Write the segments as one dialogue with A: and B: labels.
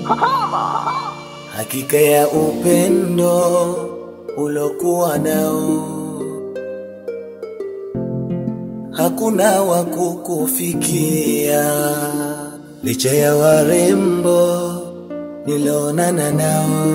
A: hakika ya upendo ulokuwa nao, hakuna wa kukufikia, licha ya warembo nilonana nao,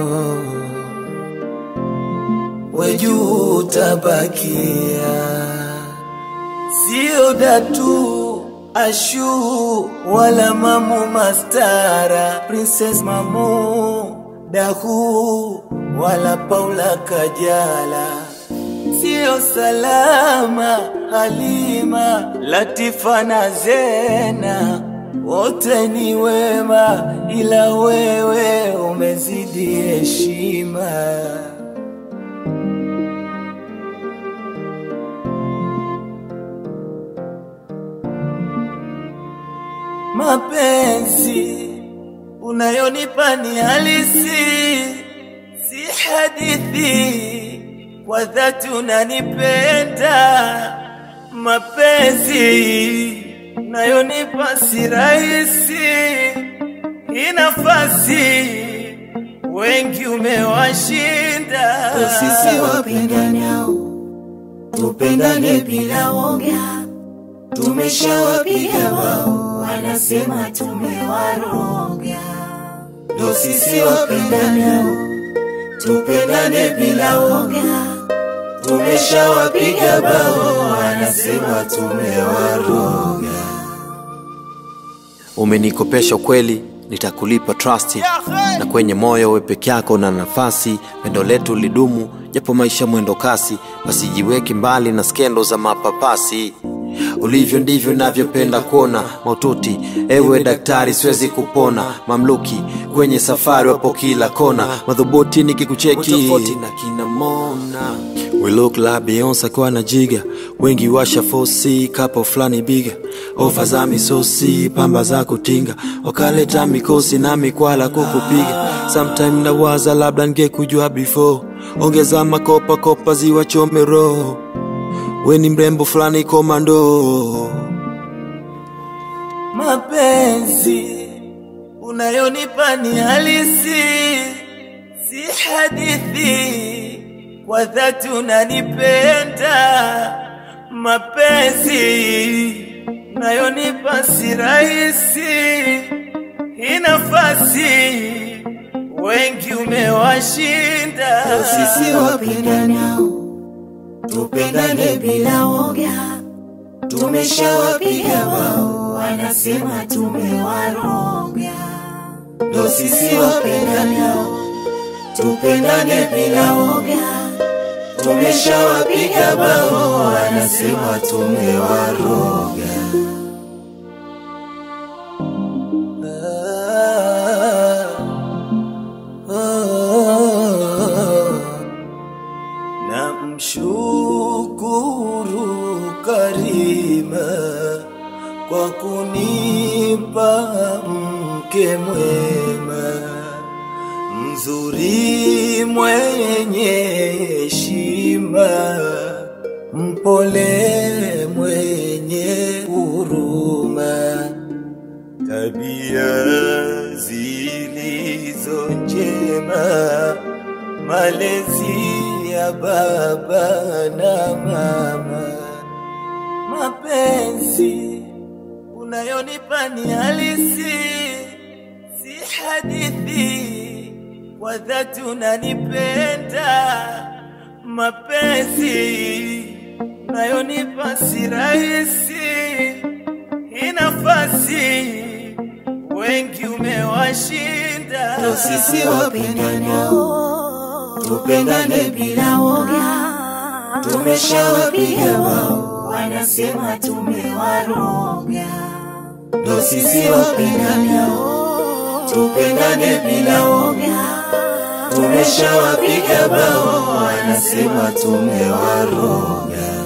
A: wejuu utabakia, sio datu Ashu wala mamu mastara Princess mamu dahu wala Paula Kajala sio salama Halima Latifa na Zena wote ni wema, ila wewe umezidi heshima. Mapenzi unayonipa ni halisi, si hadithi. Kwa dhati unanipenda. Mapenzi unayonipa si rahisi, hii nafasi wengi umewashinda.
B: Sisi wapendanao tupendane bila woga, tumeshawapiga bao, wanasema tumewaroga. Ndo sisi wapendanao tupendane bila woga, tumeshawapiga bao, wanasema tumewaroga.
C: Umenikopesha kweli, nitakulipa trust, na kwenye moyo we peke yako na nafasi. Pendo letu lidumu, japo maisha mwendo kasi, basi jiweke mbali na skendo za mapapasi. Ulivyo ndivyo navyopenda kuona maututi, ewe daktari, siwezi kupona. Mamluki kwenye safari wapo kila kona, madhubuti nikikucheki na kina Mona. We look like Beyonce kwa na jiga, wengi washa fosi kapo fulani biga, ofa za misosi, pamba za kutinga, wakaleta mikosi na mikwala kukupiga. Sometime nawaza labda ngekujua before, ongeza makopa kopa ziwa chome roho, we ni mrembo fulani komando.
A: Mapenzi unayonipa ni halisi, si hadithi. Kwa dhati unanipenda. Mapenzi unayonipa si rahisi, hii nafasi wengi umewashinda.
B: Sisi wapendanao tupendane bila woga, tumeshawapiga bao, wanasema tumewaroga. Ndo sisi wapendanao tupendane bila woga, tumeshawapiga bao, wanasema tumewaroga.
A: na mshukuru Karima kwa kunipa mke mwema mzuri mwenye heshima mpole mwenye huruma tabia zilizo njema malezi ya baba na mama, mapenzi unayonipa ni halisi, si hadithi. Kwa dhati unanipenda, mapenzi unayonipa si rahisi, hii nafasi wengi umewashinda.
B: Ndo sisi wapendanao tupendane bila woga, tumeshawapiga bao, wanasema tumewaroga. Ndo sisi wapendanao tupendane bila woga, tumeshawapiga bao, wanasema tumewaroga.